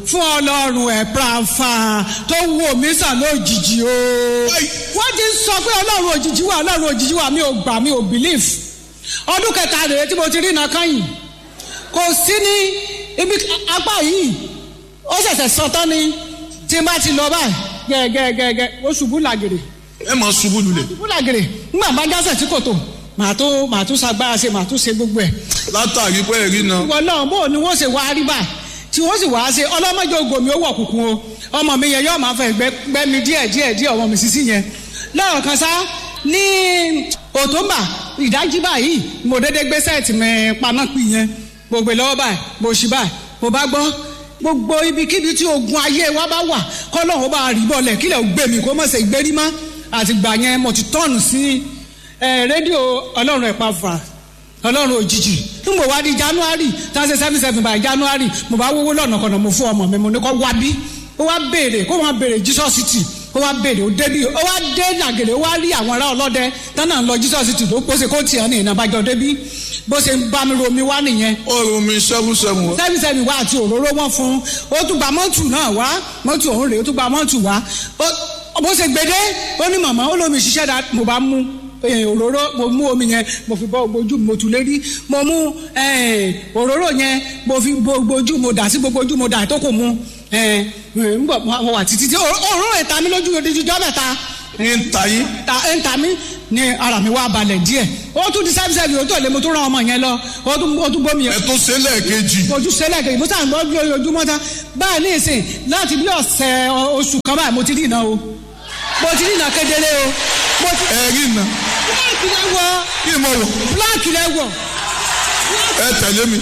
fún ọlọ́run ẹ̀ pàfà tó wò mí sàn lójijì o. wọ́n ti sọ pé ọlọ́run òjijì wà ọlọ́run òjijì wà mi ò gbà mi ò believe. ọdún kẹta rèé tí mo ti rí iná kányìn kò sí ní ibi apá yìí ó ṣẹ̀ṣẹ̀ sọ tán ni tí n bá ti lọ báyìí gẹ́gẹ́gẹ́gẹ́ ó ṣubú làgèrè ẹ máa ṣubú lulẹ̀ ṣubú làgèrè ńgbà bá jásẹ̀ tí kò tó màá tó màá tún ṣagbára ṣe màá tún ṣe gbogbo ẹ̀ látàrí pé ẹ̀rí náà ìwọ náà bó ni wọ́n ṣe wá rí báyìí tí wọ́n sì wá ṣe ọlọ́mọdé ògòmí ó wọ̀ kùkùn o ọmọ mi yẹn yóò máa fẹ́ gbẹ́ mi díẹ̀ díẹ̀ díẹ̀ ọmọ mi sísí yẹn lọ́rọ̀ kan sá ní òtúnbà ìdájí báyìí mo dédé gbé sẹ́ẹ̀tì mi paná pì yẹn mo gbé lọ́wọ́ báyìí mo ṣì báyìí mo bá gbọ́ gbogbo ibikíbi tí ogun ayé wa bá wà kọ́lọ́hún bá rí bọ́ọ̀lẹ̀ kílẹ̀ gbé mi kó mọ̀ ṣe gbérí mọ́ àtìgbà yẹn mo ti tọ́ọ̀nù sí rédíò ọlọ́run ẹ̀pá fà ọlọ́run òjijì n bò wá di january thirty seven seven by january mo bá wówó lọ́nà kọ̀nà mo fún ọmọ mi mo ní kó wá bí ó wá béèrè kó wá béèrè jesus city ó wá béèrè ó débi ó wá dé nàgèrè ó wá rí àwọn ará ọlọ́dẹ tánà ń lọ jesus city ló pọ́sẹ̀ kó tiẹ̀ ní ìnàbàjọ́ débi bó ṣe ń bá mi romi wá nìyẹn ọrùn mi seven seven wá. seven seven wá àti òróró wọn fún ó tún gba mọ́tù náà wá mọ́tù òun rèé ó tún gba mọ́tù wá bó ṣe gbede ó ní màmá ó lómi ṣiṣẹ́ dá mo bá mú òróró mo mú omi yẹn mo fi bọ ojú mo tù lérí mo mú òróró yẹn mo fi gbogbo ojú mo dà sí gbogbo ojú mo dà tó kò mu ngbọ mo wà títí tí òróró ẹ̀ ta mi lójú odidi jọ́ mẹ́ta ń ta yín. ń ta mi ní ara mi wá balẹ̀ díẹ̀ ó tún di sẹ́físẹ́fì ó tó lé mo tún rán ọmọ yẹn lọ ó tún bómi yẹn. ẹ tó ṣe lẹ́ẹ̀kejì. ojú sẹ́lẹ̀ kejì mo sàn gbọ́ bí ojúmọ́ tán báyìí ní ìsìn láti bí ọ̀sẹ̀ oṣù kan báyìí mo ti rí iná o mo ti rí iná kedere o. mo ti ẹ rí iná. bíláàkì lẹ wọ kí n mọ wọ. bíláàkì lẹ wọ. ẹ tẹ̀lé mi.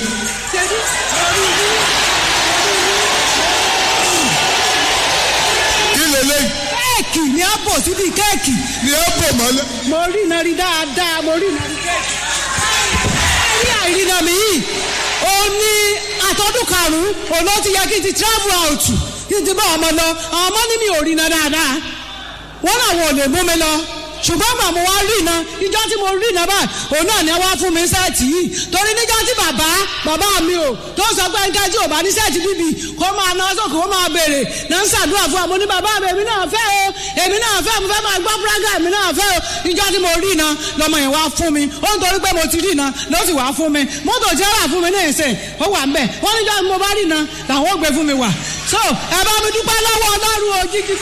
kí lélẹ́yìn. kéèkì ni a bò síbi kéèkì. ni ẹ bò mọ́lẹ̀. mo rí iná rí dáadáa mo rí iná rí kéèkì. ẹ rí àìrìnà mi yìí ó ní àtọ́dún karùn-ún òun ló ti yẹ kí n ti travel out kí n ti bá ọmọ lọ àwọn ọmọ ní mi ò rí iná dáadáa wọ́n làwọn ò lè mú mi lọ ṣùgbọ́n gbà mo wá rí iná ìjọ tí mo rí iná báyìí òun náà ni wá fún mi sẹ́ẹ̀tì yìí torí níjọ́ tí bàbá bàbá mi ò tó sọ pé nǹkan tí ò bá ní sẹ́ẹ̀tì bíbí kó máa ná sókè kó máa béèrè náà ń ṣàdúrà fún wa mo ní bàbá mi èmi náà fẹ́ o èmi náà fẹ́ mo fẹ́ máa gbọ́ púrágà èmi náà fẹ́ o ìjọ tí mo rí iná lọmọ yẹn wá fún mi ó ń torí pé mo ti rí iná ló sì wá fún mi mọ́tò tí ó wà fún mi ní ìsìn ó wà ń bẹ̀ wọ́n níjọ́ tí mo bá rí iná làwọn ó gbé fún mi wà so ẹ bá mi dúpẹ́ lọ́wọ́ ọlọ́run òjijì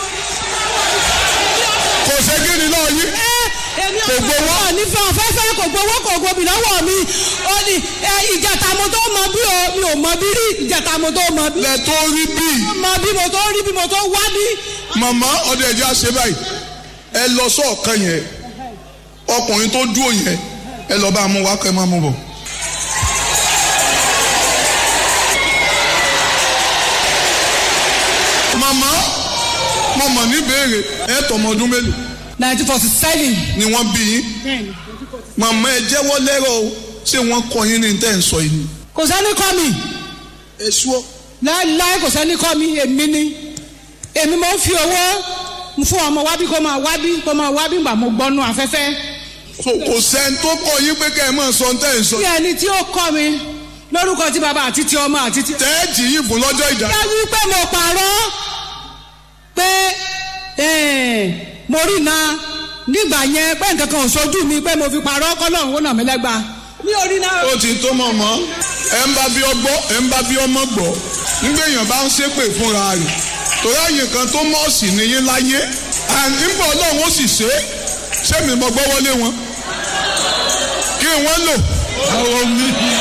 kò ṣe kí ni náà yín. èmi ò gbowó nífẹ̀ẹ́ ọ̀fẹ́fẹ́ kò gbowó kò gbobi lọ́wọ́ mi ó ní ìjàtà mo tó mọ bí o mi ò mọ bí rí ìjàtà mo tó mọ bí. lẹ tó rí bí. mọ bí mo tó rí bí mo tó wá bí. màmá ọdẹ ẹjẹ àṣẹ báyìí ẹ lọ sọọkan yẹn ọkùnrin tó dúró yẹn ẹ lọ bá mú wá kẹ máa mú bọ. màmá mo mọ̀ ní béèrè ẹ tọmọ ọdún mélòó nineteen forty seven. ni wọ́n bí yín màmá ẹ jẹ́wọ́ lẹ́rọ̀ o ṣé wọ́n kọ́ yín ní tẹ́ ń sọ yìí ni. kò sẹ́ni kọ́ mi ẹ ṣúọ́ láéláé kò sẹ́ni kọ́ mi èmi ni èmi mo ń fi owó fún ọmọ wábí kó máa wábí kó máa wábí gbà mo gbọ́nú afẹ́fẹ́. so kò sẹ́ni tó kọ́ yín pé kẹ́ ẹ máa sọ tẹ́ ń sọ. bí ẹni tí ó kọ́ mi lórúkọ tí bàbá àti ti ọmọ àti ti. tẹ́ẹ̀jì yìí fún lọ́jọ́ ìdá. yá wí pé mo pààrọ̀ pé mo rí iná nígbà yẹn pé nǹkan kan ò sojú mi pé mo fi parọ́ kọ́lọ́run ó nà mí lẹ́gba. mi ò rí iná. ó ti tó mọ̀ mọ́ ẹ ń bá bí ọgbọ́ ẹ ń bá bí ọmọ gbọ́ nígbà èèyàn bá ń ṣépè fúnra rẹ̀ torí àyè kan tó mọ̀ọ́sì nìyí láyé nígbà ọlọ́run ó sì ṣe é sẹ́mi mọ́ gbọ́ wọlé wọn kí wọ́n lò. àwọn mi.